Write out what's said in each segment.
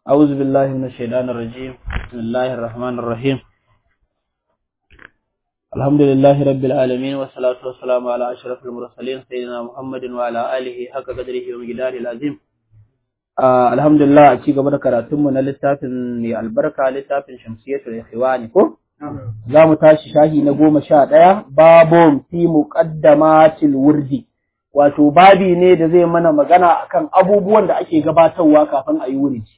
أعوذ بالله من الشيطان الرجيم بسم الله الرحمن الرحيم الحمد لله رب العالمين والصلاة والسلام على أشرف المرسلين سيدنا محمد وعلى آله حق قدره ومقداره العظيم آه الحمد لله أتي قبل كراتم من للتافن البركة للتافن شمسية الإخوان كو za mu tashi shahi na goma sha ɗaya babon fi muqaddamatil wurdi wato babi ne da zai mana magana akan abubuwan da ake gabatarwa kafin a yi wuridi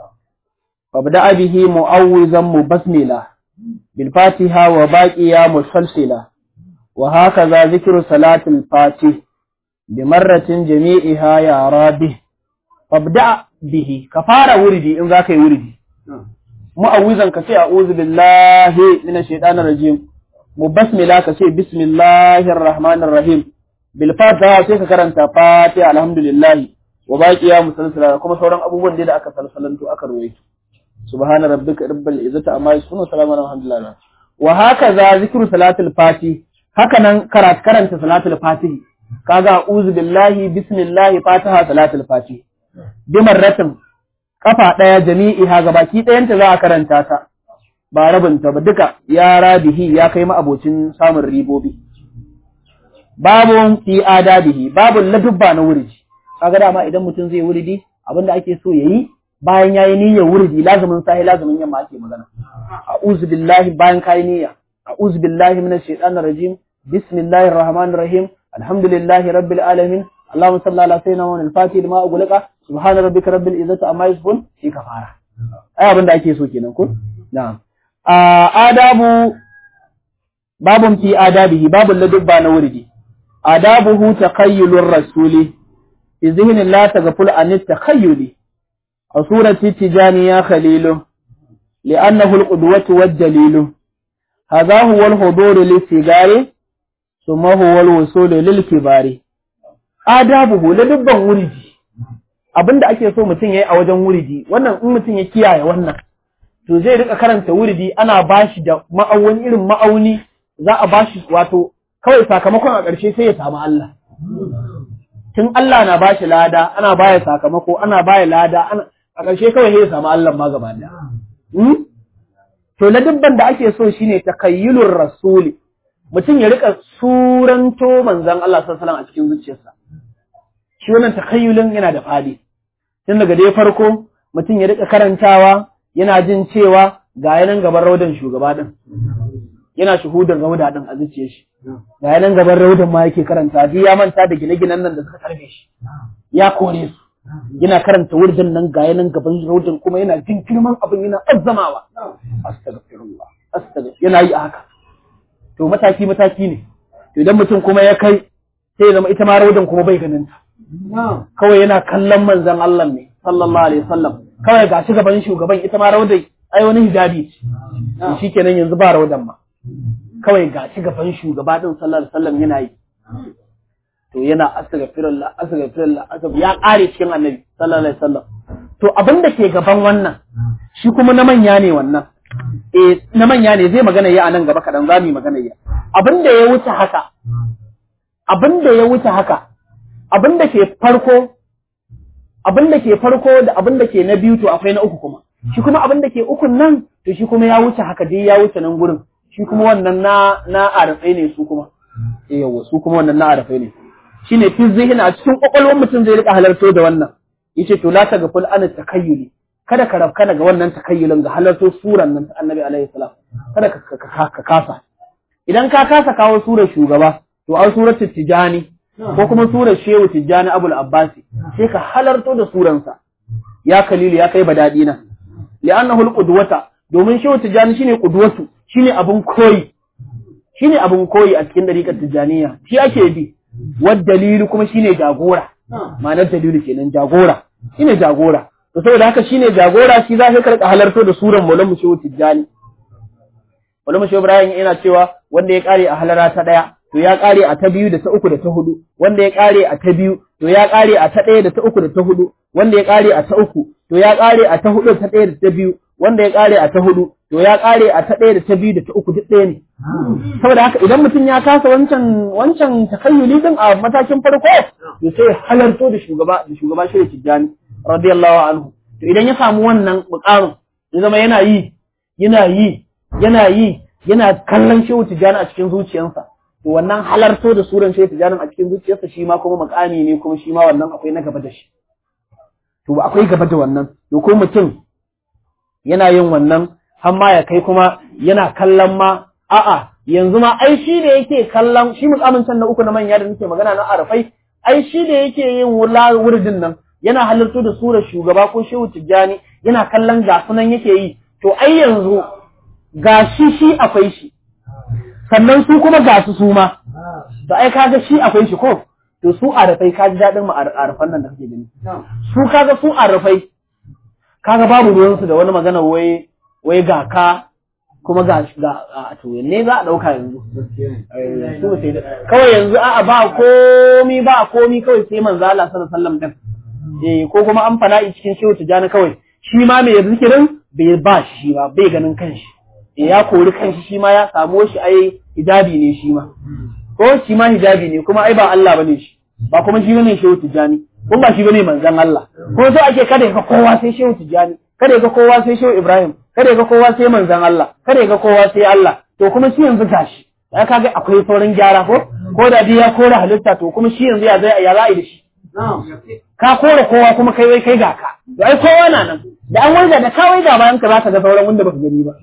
فابدأ به مؤوزا مبسملا بالفاتحة وباقيا مسلسلا وهكذا ذكر صلاة الفاتح بمرة جميعها يا رابه فابدأ به كفار وردي إن ذاك وردي مؤوزا كسي أعوذ بالله من الشيطان الرجيم مبسملا كسي بسم الله الرحمن الرحيم بالفاتحة سيكا كرنتا فاتحة الحمد لله وباقيا مسلسلا كما سوران أبوان دي دا أكا سلسلنتو أكا رويتو subhana rabbika rabbil izzati amma yasifun salamun alhamdulillah wa hakaza zikru salatul fati haka nan karat karanta salatul fati kaga a'udhu billahi bismillah fatiha salatul fati bi marratin kafa daya jami'iha gabaki dayanta za a karanta ta ba rabin ta ba duka ya rabihi ya kai ma abocin samun ribobi babun fi adabihi babun ladubba na wuridi kaga dama idan mutum zai wuridi abinda ake so yayi bayan yayi niyyar wurdi lazumin sahi lazumin yamma ake magana a'udhu billahi bayan kai niyya a'udhu billahi minash shaitanir rajim bismillahir rahmanir rahim alhamdulillahi rabbil alamin اللهم صل على سيدنا محمد الفاتح لما أغلق سبحان ربك رب العزة عما يصفون في كفارة أي abin da ake so kenan ko na'am adabu babun fi adabihi babun ladubba na wurdi adabuhu taqayyulur rasuli fi zihnin la taghful an takhayyuli صورة التجانية خليله لأنه القدوة والدليل هذا هو الحضور للسجار ثم هو الوصول للكبار آدابه لدبا ورجي abin da ake so mutum ya yi a wajen wuridi wannan in mutum ya kiyaye wannan to zai rika karanta wuridi ana bashi da ma'auni irin ma'auni za a bashi wato kawai sakamakon a ƙarshe sai ya samu Allah tun Allah na bashi lada ana baya sakamako ana baya lada ana a ƙarshe kawai ya samu Allah ma gaba da. To, ladabban da ake so shine takayyulur rasuli, mutum ya rika suranto manzan Allah sallallahu a cikin zuciyarsa. Shi wannan takayyulin yana da fadi. Tun daga dai farko, mutum ya rika karantawa yana jin cewa ga yanan gaban raudan shugaba din. Yana shuhudin rauda din a zuciyar shi. Ga yanan gaban raudan ma yake karanta, duk ya manta da gine-ginen nan da suka karbe shi. Ya kore su. yana karanta wurdin nan ga yanan gaban raudin kuma yana jin girman abin yana azzamawa astaghfirullah astaghfir yana yi haka to mataki mataki ne to idan mutum kuma ya kai sai ya zama ita ma raudin kuma bai ganin ta kawai yana kallon manzon Allah ne sallallahu alaihi wasallam kawai ga shi gaban shugaban ita ma raudai ai wani hijabi ce shikenan yanzu ba raudan ma kawai ga shi gaban shugaba din sallallahu alaihi wasallam yana yi to yana astaghfirullah astaghfirullah astaghfir ya kare cikin annabi sallallahu alaihi wasallam to abin da ke gaban wannan shi kuma na manya ne wannan eh na manya ne zai magana ya anan gaba kadan zamu magana ya abin da ya wuce haka abin da ya wuce haka abin da ke farko abin da ke farko da abin da ke na biyu to akwai na uku kuma shi kuma abin da ke ukun nan to shi kuma ya wuce haka dai ya wuce nan gurin shi kuma wannan na na arafai ne su kuma eh yawa su kuma wannan na arafai ne shine fi zihina a cikin kwakwalwar mutum zai rika halarto da wannan yace to la taghful an takayyuli kada ka rafka daga wannan takayyulin ga halarto suran nan ta annabi alaihi salam kada ka kasa idan ka kasa kawo surar shugaba to an surar tijani ko kuma surar shehu tijani abul abbasi sai ka halarto da suransa ya kalilu ya kai badadi na li'annahu alqudwata domin shehu tijani shine qudwatu shine abun koyi shine abun koyi a cikin dariƙar tijaniya shi ake bi wad dalilu kuma shine jagora ma'anar dalilu kenan jagora shine jagora to saboda haka shine jagora shi za ka karka halarto da suran Maulana Shehu Tijjani Maulana Shehu Ibrahim yana cewa wanda ya kare a halara ta daya to ya kare a ta biyu da ta uku da ta hudu wanda ya kare a ta biyu to ya kare a ta daya da ta uku da ta hudu wanda ya kare a ta uku to ya kare a ta hudu ta daya da ta biyu wanda ya kare a ta hudu to ya kare a ta ɗaya da ta biyu da ta uku duk ɗaya ne saboda haka idan mutum ya kasa wancan wancan takayyuli din a matakin farko to sai halarto da shugaba da shugaba shi tijjani radiyallahu anhu to idan ya samu wannan mukamin ya zama yana yi yana yi yana yi yana kallon shehu tijjani a cikin zuciyarsa to wannan halarto da suran shehu tijjani a cikin zuciyarsa shi ma kuma mukami ne kuma shi ma wannan akwai na gaba da shi to ba akwai gaba da wannan to ko mutum yana yin wannan har ma ya kai kuma yana kallon ma a'a yanzu ma ai shi da yake kallon shi mukamin can na uku na manya da nake magana na arafai ai shi da yake yin wurdin nan yana halarto da surar shugaba ko shehu tijjani yana kallon ga sunan yake yi to ai yanzu ga shi shi akwai shi sannan su kuma ga su su ma to ai kaga shi akwai shi ko to su arafai kaji daɗin mu arafan nan da kake gani su kaga su arafai kaga babu ruwansu da wani magana wai wai ga ka kuma ga ga a to ne za a dauka yanzu su sai da kawai yanzu a'a ba komi ba komi kawai sai manzo Allah sallallahu alaihi wasallam din eh ko kuma an fana'i cikin shehu tijani kawai shi ma mai zikirin bai ba shi ba bai ganin kanshi eh ya kori kanshi shi ma ya samu shi ai hijabi ne shi ma ko shi ma hijabi ne kuma ai ba Allah bane shi ba kuma shi bane shehu tijani kuma ba shi bane manzon Allah ko sai ake kada ka kowa sai shehu tijani kada ga kowa sai shehu Ibrahim kada ga kowa sai manzon Allah kada ga kowa sai Allah to kuma shi yanzu gashi ya kaga akwai sauran gyara ko ko da dai ya kore halitta to kuma shi yanzu ya zai ya za'i da shi ka kore kowa kuma kai wai kai ga ka to ai kowa na nan da an waiga da ka waiga bayan ka zaka ga sauran wanda baka gani ba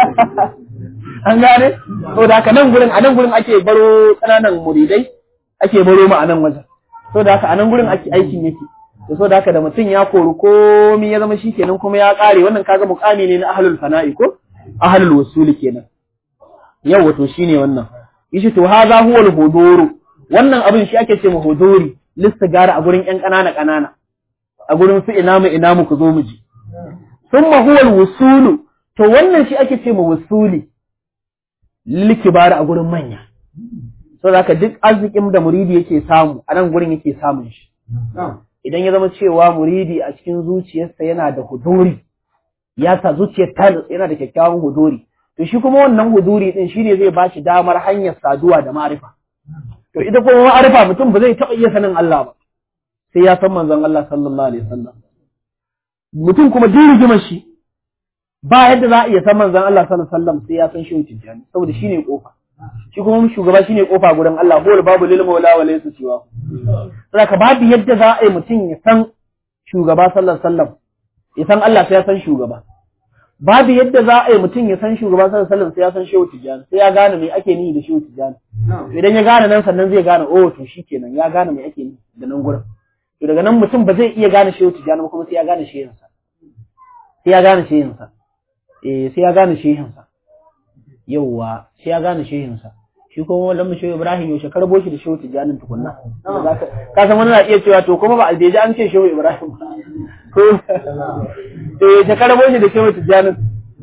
an gane to da haka nan gurin a nan gurin ake baro kananan muridai ake baro mu a nan wajen to da haka a nan gurin ake aikin yake to so da haka da mutum ya kori komi ya zama shikenan kuma ya kare wannan kaga mukami ne na ahlul fana'i ko ahlul wasuli kenan yau wato shine wannan yace to hadha huwa al-huduru wannan abin shi ake ce ma huduri listigara a gurin ƴan ƙanana ƙanana a gurin su ina mu ina mu ku zo mu ji thumma huwa al-wusulu to wannan shi ake ce ma wusuli likibara a gurin manya so haka duk arzikin da muridi yake samu a nan gurin yake samun shi idan ya zama cewa muridi a cikin zuciyarsa yana da huduri ya sa zuciyar ta yana da kyakkyawan huduri to shi kuma wannan huduri din shine zai ba shi damar hanyar saduwa da ma'arifa to ita kuma ma'arifa mutum ba zai taɓa iya sanin Allah ba sai ya san manzon Allah sallallahu alaihi wasallam mutum kuma duk rigimar shi ba yadda za a iya san manzon Allah sallallahu alaihi wasallam sai ya san shi tijjani saboda shine kofa shi kuma shugaba shine kofa gurin Allah huwal babu lil maula wa laysa siwa saboda babu yadda za a yi mutum ya san shugaba sallallahu alaihi wasallam ya san Allah sai ya san shugaba babu yadda za a yi mutum ya san shugaba sallallahu alaihi wasallam sai ya san shehu tijjani sai ya gane me ake nihi da shehu tijjani idan ya gane nan sannan zai gane oh to shikenan ya gane me ake nihi da nan gurin to daga nan mutum ba zai iya gane shehu tijjani ba kuma sai ya gane shehinsa sai ya gane shehinsa eh sai ya gane shehinsa yauwa sai ya gane shehinsa shi kuma wallan shehu Ibrahim yaushe karbo shi da shehu Tijjanin tukunna ka san wani na iya cewa to kuma ba albeji an ce shehu Ibrahim ko to yaushe karbo shi da shehu Tijjanin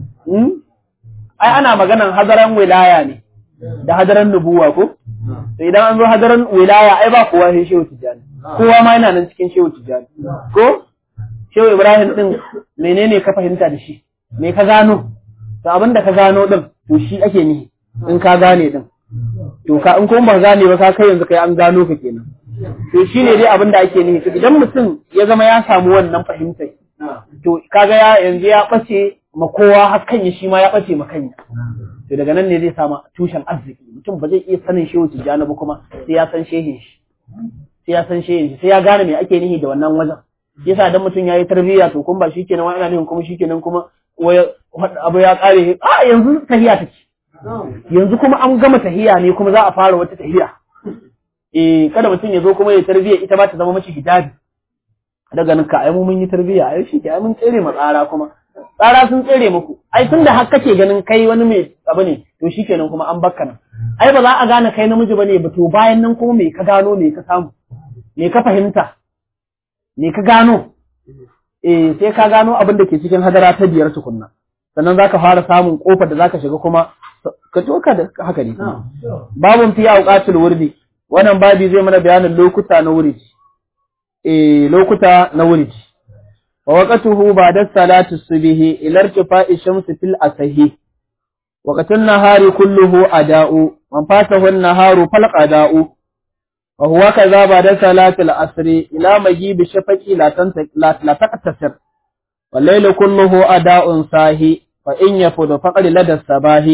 ai ana maganan hadaran wilaya ne da hadaran nubuwa ko to idan an zo hadaran wilaya ai ba kowa sai shehu Tijjani kowa ma yana nan cikin shehu Tijjani ko shehu Ibrahim din menene ka fahimta da shi me ka gano to abin da ka gano din to shi ake nihi in ka gane din to ka in kuma ba gane ba ka kai yanzu kai an gano ka kenan to shine dai abin da ake nihi to idan mutum ya zama ya samu wannan fahimtar to kaga ya yanzu ya bace ma kowa hakan ya shi ma ya bace ma kanya to daga nan ne zai samu tushen arziki mutum ba zai iya sanin shehu tijjani ba kuma sai ya san shehin shi sai ya san shehin shi sai ya gane me ake nihi da wannan wajen yasa dan mutum yayi tarbiyya to kun ba shikenan wani ana nihin kuma shikenan kuma abu ya kare a yanzu tahiya take yanzu kuma an gama tahiya ne kuma za a fara wata tahiya eh kada mutum ya zo kuma ya tarbiyya ita ba ta zama mace hijabi daga nan ka ai mun yi tarbiyya ai shi ke ai mun tsere ma tsara kuma tsara sun tsere muku ai tunda har kake ganin kai wani mai abu ne to shikenan kuma an bakka nan ai ba za a gane kai namiji bane ba to bayan nan kuma me ka gano me ka samu me ka fahimta me ka gano eh sai ka gano abin da ke cikin hadara ta biyar tukunna sannan zaka fara samun kofar da zaka shiga kuma ka toka da haka ne babun fi auqatul wurdi wannan babi zai mana bayanin lokuta na wuridi eh lokuta na wuridi wa waqtuhu ba'da salati subhi ila irtifa'i shamsi fil asahi waqtun nahari kulluhu ada'u man fatahu an-naharu fal qada'u وهو كذا بعد صلاة العصر إلى مجيب الشفق لا لا تقتصر والليل كله أداء صاهي فإن يفض فقد لدى الصباح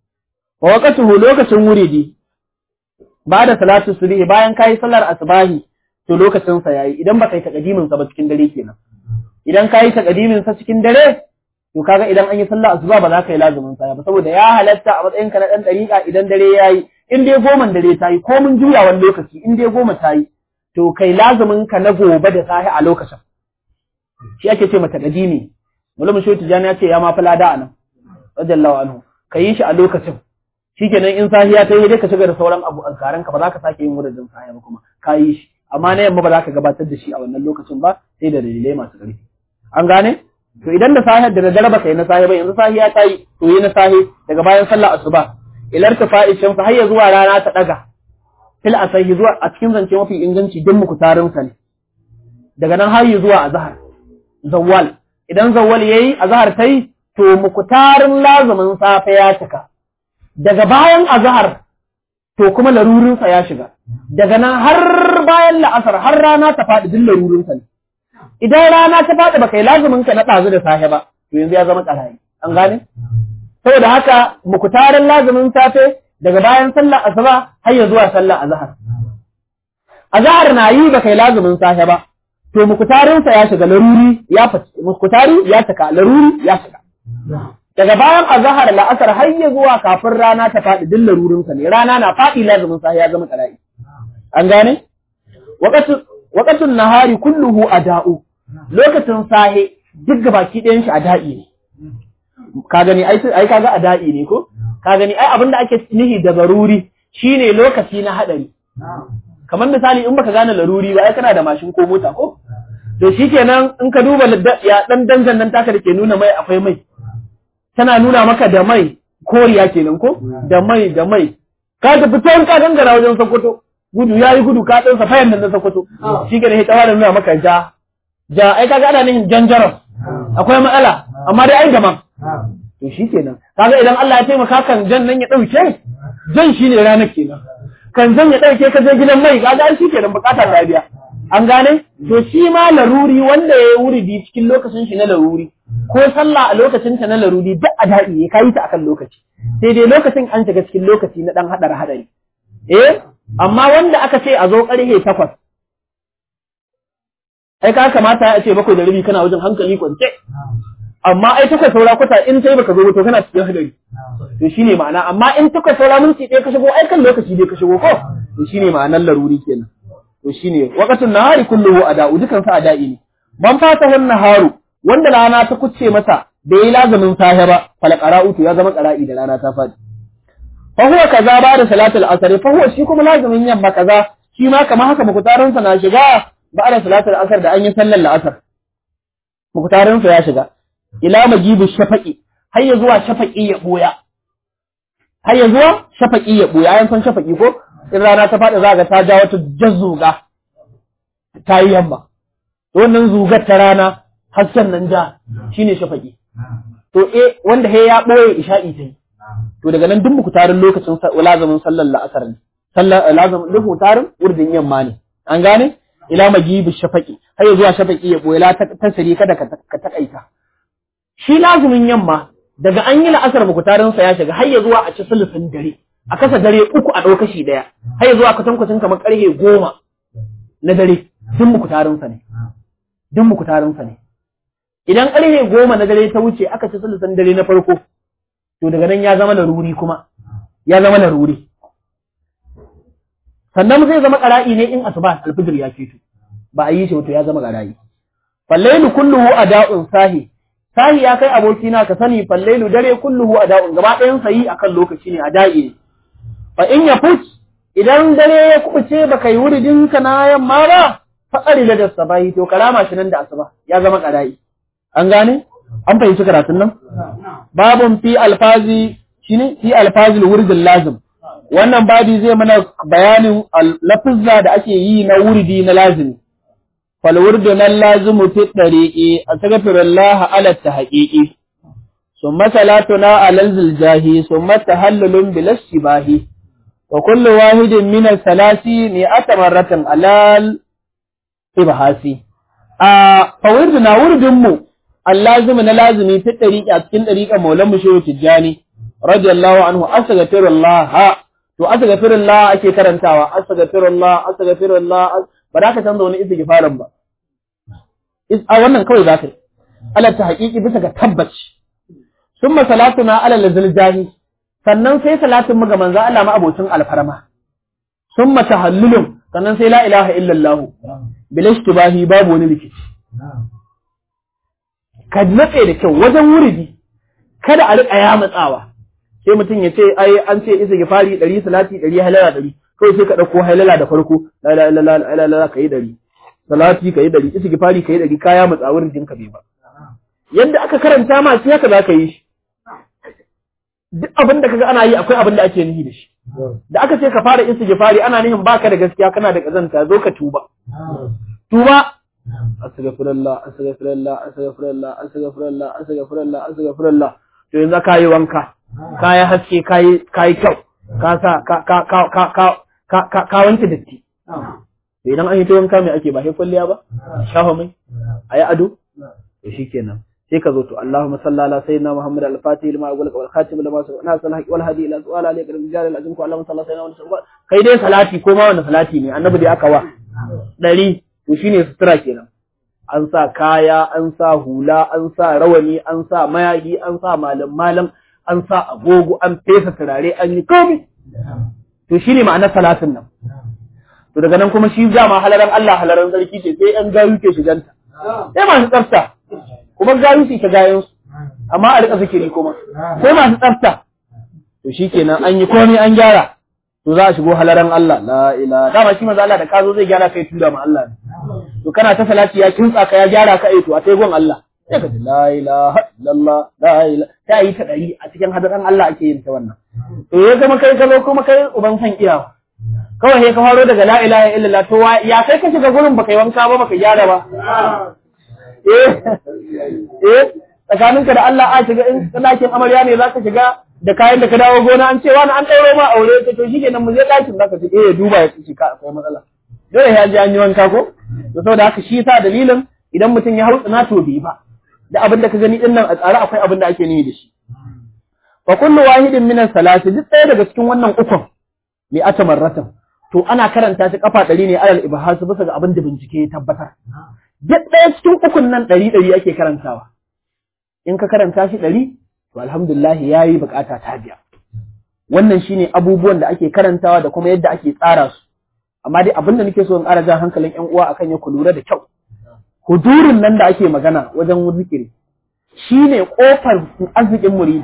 ووقته لوكة مريدي بعد صلاة الصبح bayan kai sallar asbahi to lokacin sa yayi idan baka yi takadimin sa ba cikin dare kenan idan kai takadimin sa cikin dare to kaga idan an yi sallar asuba ba za ka yi lazumin sa ba saboda ya halatta a matsayin ka na dan dariƙa idan dare yayi in dai goman dare tayi ko mun juya wani lokaci in dai goma tayi to kai lazumin ka na gobe da sahi a lokacin shi ake ce mata kadimi Mulum Shehu Tijani ya ce ya ma lada a nan, radiyallahu anhu, ka yi shi a lokacin. Shi kenan in sahiya ta yi dai ka shiga da sauran abu azkaran ka ba za ka sake yin wurin sahiya ba kuma ka yi shi. Amma na yamma ba za ka gabatar da shi a wannan lokacin ba sai da dalilai masu ƙarfi. An gane? To idan da sahiyar da daddare ba ka yi na sahiya ba yanzu sahiya ta yi to yi na sahi daga bayan sallah asuba. Ilar ta fa'i shamsu har ya zuwa rana ta ɗaga. Fil asahi zuwa a cikin zance mafi inganci din muku tarinsa ne. Daga nan har zuwa azhar. Zawwal idan zawwal yayi azhar tai to mukutarin lazumin safe ya cika daga bayan azhar to kuma larurin sa ya shiga daga nan har bayan la'asar har rana ta faɗi duk larurin sa ne idan rana ta faɗi baka yi lazumin ka na ɗazu da safe ba to yanzu ya zama ƙarayi an gane saboda haka mukutarin lazumin safe daga bayan sallar asuba har ya zuwa sallar azhar azhar na yi baka yi lazumin safe ba to mukutarinsa ya shiga laruri ya mukutari ya cika laruri ya shiga daga bayan azhar la'asar har ya zuwa kafin rana ta faɗi duk larurinsa ne rana na faɗi lazumin sa ya zama qara'i an gane waqatu waqatun nahari kulluhu ada'u lokacin sahe duk gabaki ɗayan shi ada'i ne ka gani ai ai kaga ada'i ne ko ka gani ai abinda ake nihi da zaruri shine lokaci na hadari kamar misali in baka gane laruri ba ai kana da mashin ko mota ko to shikenan in ka duba ya dan danjan nan taka da ke nuna mai akwai mai tana nuna maka da mai koriya kenan ko da mai da mai ka tafi can ka gangara wajen Sokoto gudu yayi gudu ka dan safayan nan na Sokoto shikenan sai tawaran nuna maka ja ja ai kaga ana nihin janjaran akwai matsala amma dai ai gaman to shikenan kaga idan Allah ya taimaka kan jan nan ya dauke jan shine ranar kenan kan zan ya ɗauke ka je gidan mai ga shi kenan bukatar lafiya an gane to shi ma laruri wanda ya wuri di cikin lokacin shi na laruri ko sallah a lokacin ta na laruri duk a daɗi ya kayi ta akan lokaci sai dai lokacin an shiga cikin lokaci na ɗan haɗar haɗari eh amma wanda aka ce a zo ƙarfe takwas ai ka kamata ya ce bakwai da rabi kana wajen hankali kwance amma ai takwas saura kwata in sai baka zo to kana cikin hadari to shine ma'ana amma in takwas saura minti ɗaya ka shigo ai kan lokaci dai ka shigo ko to shine ma'anar laruri kenan to shine waqatun nahari kulluhu ada'u dukan sa ada'i ne man fata wan naharu wanda rana ta kucce masa bai yi lazamin sahe ba fal qara'u to ya zama qara'i da rana ta fadi fa huwa kaza ba da salatul asr fa huwa shi kuma lazamin yamma kaza shi ma kamar haka mukutarin sa na shiga ba da salatul asr da an yi sallar la'asar mukutarin sa ya shiga ila majibu shafaqi har ya zuwa shafaqi ya boya har ya zuwa shafaqi ya boya ayan san shafaqi ko in rana ta faɗi za ga ta ja wata jazzuga ta yi yamma wannan zugar ta rana hasken nan ja shine shafaqi to eh wanda he ya boye isha'i ta yi to daga nan duk muku tarin lokacin lazamin sallar la'asar ne sallar lazamin duk muku tarin urdin yamma ne an gane ila majibu shafaqi har ya zuwa shafaqi ya boye la tasiri kada ka takaita shi lazumin yamma daga an yi la'asar mukutarinsa ya shiga har ya zuwa a ci sulusun dare a kasa dare uku a ɗauka shi ɗaya har ya zuwa kwatankwacin kamar ƙarfe goma na dare duk mukutarinsa ne duk mukutarinsa ne idan ƙarfe goma na dare ta wuce aka ci sulusun dare na farko to daga nan ya zama laruri kuma ya zama laruri sannan zai zama ƙara'i ne in asuba alfijir ya fito ba a yi shi wato ya zama ƙara'i fallailu kulluhu ada'un sahi sahi ya kai abokina ka sani fallailu dare kulluhu a da'un gaba ɗayan sayi akan lokaci ne a da'i ne fa in ya fuc idan dare ya kubuce baka yi wuridin ka na yamma ba faɗari da dasa bayi to kalama shi nan da asuba ya zama ƙara'i an gane an fahimci karatun nan babun fi alfazi shine fi alfazil wuridin lazim wannan babi zai mana bayanin lafizza da ake yi na wuridi na lazimi فالورد اللازم في الطريق أستغفر الله على التحقيق ثم صلاتنا على الزلجاه ثم تهلل بلا الشباه وكل واحد من الثلاث مئة مرة على الإبحاث فوردنا ورد مو allazimi na lazimi fi dariqi a cikin dariqan maulan mushehu tijjani radiyallahu anhu astaghfirullah to astaghfirullah ake karantawa astaghfirullah astaghfirullah ba za ka canza wani istighfarin ba a wannan kawai za ka yi ala ta haƙiƙi bisa ga tabbaci summa salatuna ala lazil jahi sannan sai salatin mu ga manzo Allah ma abocin alfarma summa tahallulun sannan sai la ilaha illallah bil ishtibahi babu wani rikici ka natse da kyau wajen wuridi kada a riƙa ya matsawa sai mutum ya ce ai an ce isa gifari ɗari salati ɗari halala ɗari kawai sai ka ɗauko halala da farko la la la la la ka yi ɗari salati ka yi ɗari isa gifari ka yi ɗari kaya matsa wurin ka bai ba yadda aka karanta ma sai haka za ka yi shi duk abin da kaga ana yi akwai abin da ake nihi da shi da aka ce ka fara isa gifari ana nihin baka da gaskiya kana da kazanta zo ka tuba tuba astaghfirullah astaghfirullah astaghfirullah astaghfirullah astaghfirullah astaghfirullah to yanzu ka yi wanka ka yi haske ka yi kyau ka sa ka ka ka ka ka ka ka ka wanke datti to idan an yi ta wanka mai ake ba sai kwalliya ba shafa mai ayi ado to shikenan sai ka zo to Allahumma salli ala sayyidina Muhammad al-Fatih lima aqul wal khatim lima sabaqna sal haqi wal hadi ila su'al alayka bil jalal azim ko Allahumma salli ala sayyidina Muhammad kai dai salati ko ma wanda salati ne annabi dai aka wa dari to shine sutura kenan an sa kaya an sa hula an sa rawani an sa mayaki an sa malam malam an sa agogo an fesa turare an yi komi to shine ma'anar salatin nan to daga nan kuma shi dama halaran Allah halaran sarki ce sai yan gayu ke shiganta sai masu tsafta kuma gayu su ta gayan su amma a rika zikiri kuma sai masu tsafta to shikenan an yi komai an gyara to za a shigo halaran Allah la ilaha dama shi manzo Allah da ka zo zai gyara kai tura ma Allah ne to kana ta salati ya kintsa ka ya gyara ka ai to a sai gon Allah sai ka ji la ilaha illallah la ilaha ta yi ta dari a cikin hadaran Allah ake yin ta wannan to ya zama kai ka zo kuma kai uban san iyawa kawai sai ka faro daga la ilaha illallah to ya kai ka shiga gurin baka yi wanka ba baka gyara ba eh eh tsakaninka da Allah a shiga in ɗakin amarya ne zaka shiga da kayan da ka dawo gona an ce wani an ɗauro ma aure ta to shikenan mu je ɗakin zaka ce eh duba ya ce ka akwai matsala dole ya ji an yi wanka ko to saboda haka shi sa dalilin idan mutum ya hausa na to bai ba da abin da ka gani din nan a tsare akwai abin da ake nuni da shi fa kullu wahidin min salati duk ɗaya daga cikin wannan ukun li atamarratan to ana karanta shi kafa ɗari ne alal ibhasu bisa ga abin da bincike ya tabbatar duk ɗaya cikin ukun nan ɗari ɗari ake karantawa in ka karanta shi ɗari to alhamdulillah yayi bukata ta biya wannan shine abubuwan da ake karantawa da kuma yadda ake tsara su amma dai abin da nake so in ƙara jan hankalin ƴan uwa akan ya ku lura da kyau hudurin nan da ake magana wajen zikiri shine kofar arzikin muridi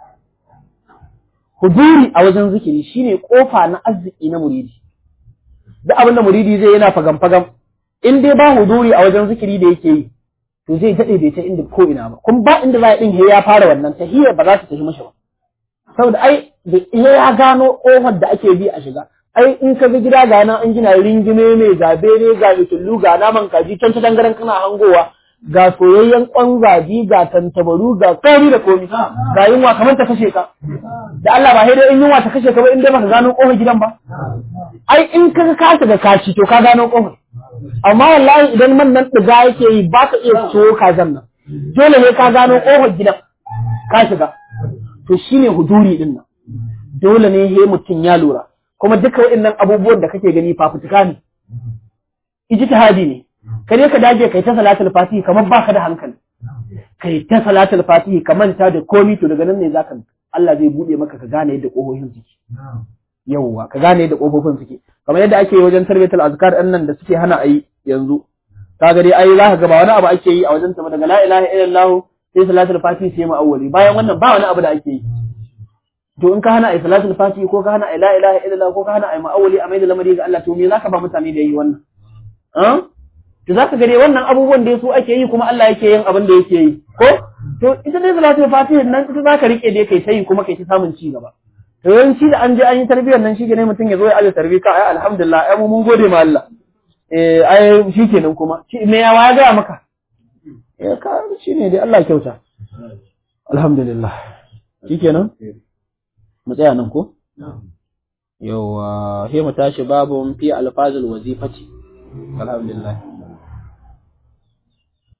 huduri a wajen zikiri shine kofa na arziki na muridi duk abin da muridi zai yana fagam fagam in dai ba huduri a wajen zikiri da yake yi to zai daɗe bai ta inda ko ina ba kuma ba inda za a ɗin ya fara wannan tahiyar ba za ta tafi mashi ba saboda ai da ya gano ƙofar da ake bi a shiga ai in ka ga gida ga nan an gina ringime mai zabe ne ga bitullu ga naman kaji can ta dangaren kana hangowa ga soyayyen kwan zabi ga tantabaru ga komi da komi ga yunwa kamar ta kashe ka da Allah ba sai dai in yunwa ta kashe ka ba in dai baka gano ƙofar gidan ba ai in ka ga ka shiga kaci to ka gano ƙofar amma wallahi idan man nan ɗiga yake yi ba ka iya so kazan nan dole ne ka gano ƙofar gidan ka shiga to shine huduri din nan dole ne he mutum ya lura kuma duka waɗannan abubuwan da kake gani fafutuka ne ijtihadi ne ka je ka dage kai ta salatul fatihi kamar baka da hankali kai ta salatul fatihi ka manta da komi to daga nan ne zaka Allah zai bude maka ka gane yadda ƙofofin suke yawwa ka gane yadda ƙofofin suke kamar yadda ake wajen tarbiyatul azkar ɗin nan da suke hana ayi yanzu kaga dai ai za ka ga ba wani abu ake yi a wajen ta daga la ilaha illallah sai salatul fatihi sai ma'awwali bayan wannan ba wani abu da ake yi to in ka hana ai salatul fatihi ko ka hana ai la ilaha illallah ko ka hana ai ma'awwali a mai da lamari ga Allah to me zaka ba mutane da yi wannan ah to zaka ga dai wannan abubuwan da su ake yi kuma Allah yake yin abin da yake yi ko to ita dai salatul fatihi nan ita zaka rike dai kai tayi kuma kai ta samun ci gaba to yawanci da an je an yi tarbiyyar nan shi ne mutum ya zo ya aje tarbiyya ka ai alhamdulillah ai mu mun gode ma Allah eh ai shikenan kuma shi me ya waya ga maka eh ka shine dai Allah kyauta alhamdulillah shikenan mu tsaya nan ko yawa sai mu tashi babun fi alfazul wazifati alhamdulillah